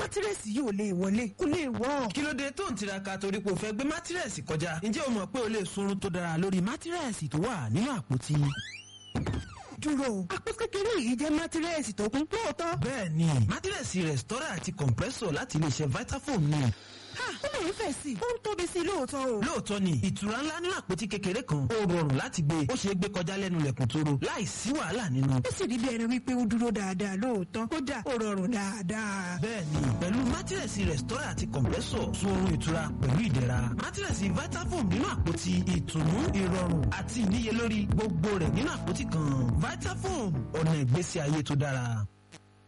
mátírẹ́sì yìí ò lè wọlé kó lè wọ́. kí ló dé tó ń tiraka torí pé o fẹ́ gbé mátírẹ́sì kọjá ǹjẹ́ o mọ̀ pé o lè sunrun tó dára lórí mátírẹ́sì tó wà nínú àpótí. dúró àpò kékeré yìí jẹ́ mátírẹ́sì tó kún lóòótọ́. bẹ́ẹ̀ni mátírẹ́sì rẹ̀stọ́rà àti compressor láti iléeṣẹ́ vitafoam ni. ha ó lè ń fẹ̀ sí i ó ń tóbi sí i lóòótọ́ o. lóòótọ́ ni ìtura ńlá nínú àpótí kékeré kan ó rọrùn láti gbé ó ṣeé gbé kọjá lẹ́nu lẹ̀kùn tóró láì sí wàhálà nínú. ó sì rí bí ẹni wípé ó dúró dáadáa lóòótọ́ kódà ó rọrùn dáadáa. bẹ́ẹ̀ni pẹ̀lú mátírẹ́sì rẹ̀stọ́rà àti compressor sun oorun ìtura pẹ̀lú ìdẹ̀ra mátírẹ́sì vitafoam nínú àpótí ìtùnú ìrọ̀rùn àti ìníyelórí gbogbo rẹ̀ nínú àpótí kan vitafoam ọ̀nà ìgbésí ayé tó dára.